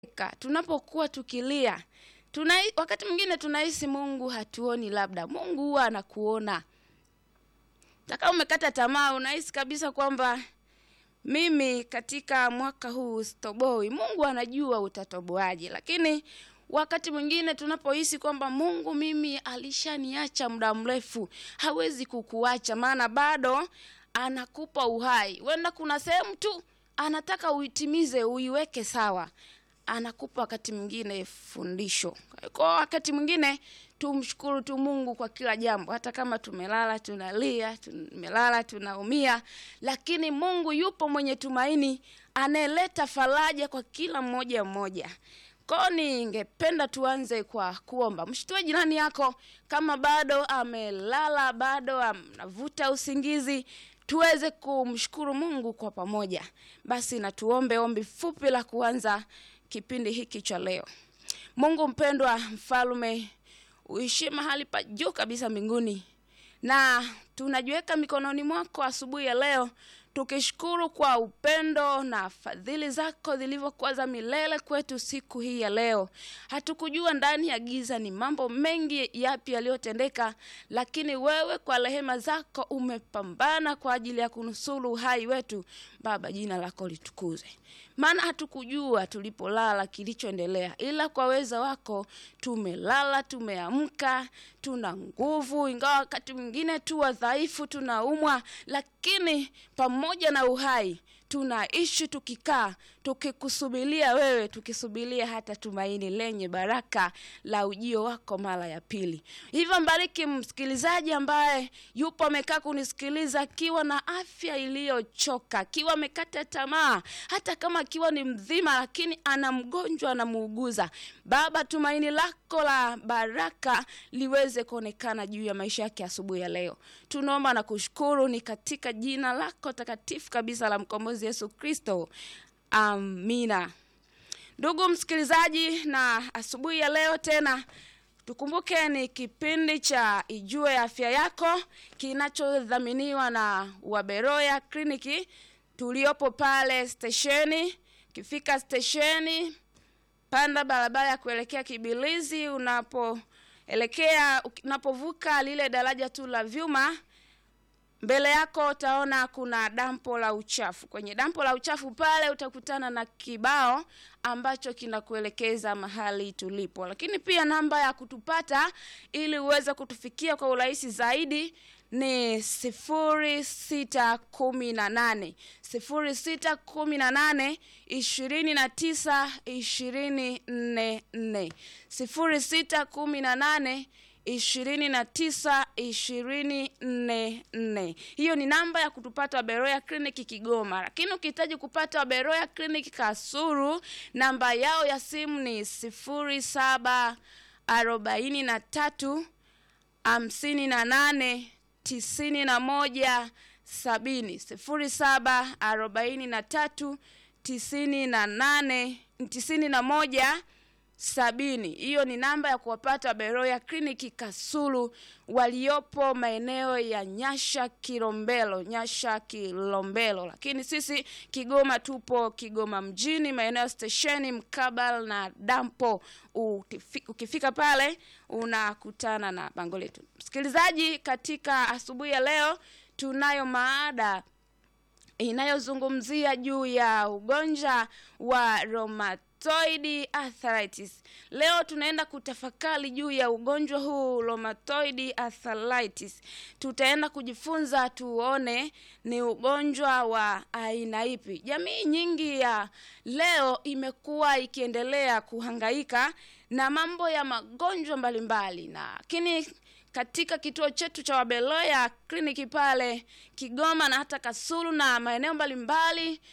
Ka- tunapokuwa tukilia tuna, wakati mwingine tunahisi Mungu hatuoni, labda Mungu huwa anakuona. Taka umekata tamaa, unahisi kabisa kwamba mimi katika mwaka huu sitoboi. Mungu anajua utatoboaje, lakini wakati mwingine tunapohisi kwamba Mungu mimi alishaniacha muda mrefu, hawezi kukuacha, maana bado anakupa uhai. Huenda kuna sehemu tu anataka uitimize, uiweke sawa anakupa wakati mwingine fundisho. Kwa wakati mwingine tumshukuru tu Mungu kwa kila jambo, hata kama tumelala tunalia, tumelala tunaumia, lakini Mungu yupo mwenye tumaini, anayeleta faraja kwa kila mmoja mmoja. Kwa ningependa tuanze kwa kuomba. Mshtue jirani yako kama bado amelala, bado anavuta usingizi, tuweze kumshukuru Mungu kwa pamoja. Basi na tuombe ombi fupi la kuanza kipindi hiki cha leo. Mungu mpendwa, mfalme uishi mahali pa juu kabisa mbinguni, na tunajiweka mikononi mwako asubuhi ya leo tukishukuru kwa upendo na fadhili zako zilivyokuwa za milele kwetu siku hii ya leo. Hatukujua ndani ya giza ni mambo mengi yapi yaliyotendeka, lakini wewe kwa rehema zako umepambana kwa ajili ya kunusuru uhai wetu. Baba, jina lako litukuzwe, maana hatukujua tulipolala kilichoendelea, ila kwa weza wako tumelala, tumeamka, tuna nguvu, ingawa wakati mwingine tu wadhaifu, tunaumwa, lakini pamoja na uhai tunaishi tukikaa tukikusubiria wewe, tukisubiria hata tumaini lenye baraka la ujio wako mara ya pili. Hivyo mbariki msikilizaji ambaye yupo amekaa kunisikiliza akiwa na afya iliyochoka, akiwa amekata tamaa, hata kama akiwa ni mzima, lakini ana mgonjwa anamuuguza. Baba, tumaini lako la baraka liweze kuonekana juu ya maisha yake asubuhi ya leo. Tunaomba na kushukuru ni katika jina lako takatifu kabisa la mkombozi Yesu Kristo, amina. Ndugu msikilizaji, na asubuhi ya leo tena tukumbuke ni kipindi cha Ijue Afya Yako kinachodhaminiwa na Waberoya Kliniki tuliopo pale stesheni. Ukifika stesheni, panda barabara ya kuelekea Kibilizi, unapoelekea unapovuka lile daraja tu la vyuma mbele yako utaona kuna dampo la uchafu. Kwenye dampo la uchafu pale utakutana na kibao ambacho kinakuelekeza mahali tulipo, lakini pia namba ya kutupata ili uweze kutufikia kwa urahisi zaidi ni sifuri sita kumi na nane sifuri sita kumi na nane ishirini na tisa ishirini nne nne sifuri sita kumi na nane ishirini na tisa ishirini nne nne. Hiyo ni namba ya kutupata Waberoya Clinic Kigoma, lakini ukihitaji kupata Waberoya Clinic Kasuru, namba yao ya simu ni sifuri saba arobaini na tatu hamsini na nane tisini na moja sabini sifuri saba arobaini na tatu tisini na nane tisini na moja sabini. Hiyo ni namba ya kuwapata Beroya Kliniki Kasulu waliopo maeneo ya Nyasha Kilombero, Nyasha Kilombero. Lakini sisi Kigoma tupo Kigoma mjini, maeneo stesheni mkabala na dampo. Utifi, ukifika pale unakutana na bango letu. Msikilizaji, katika asubuhi ya leo tunayo maada inayozungumzia juu ya ugonjwa wa roma rheumatoid arthritis. Leo tunaenda kutafakari juu ya ugonjwa huu rheumatoid arthritis. Tutaenda kujifunza tuone ni ugonjwa wa aina ipi. Jamii nyingi ya leo imekuwa ikiendelea kuhangaika na mambo ya magonjwa mbalimbali, lakini katika kituo chetu cha Wabeloya kliniki pale Kigoma na hata Kasulu na maeneo mbalimbali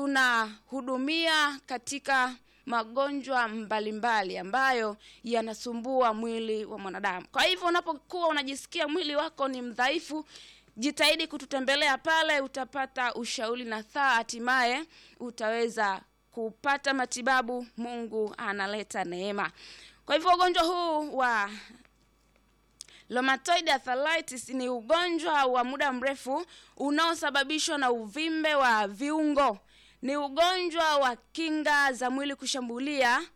tunahudumia katika magonjwa mbalimbali ambayo yanasumbua mwili wa mwanadamu. Kwa hivyo unapokuwa unajisikia mwili wako ni mdhaifu, jitahidi kututembelea pale, utapata ushauri na thaa, hatimaye utaweza kupata matibabu. Mungu analeta neema. Kwa hivyo ugonjwa huu wa Rheumatoid arthritis ni ugonjwa wa muda mrefu unaosababishwa na uvimbe wa viungo ni ugonjwa wa kinga za mwili kushambulia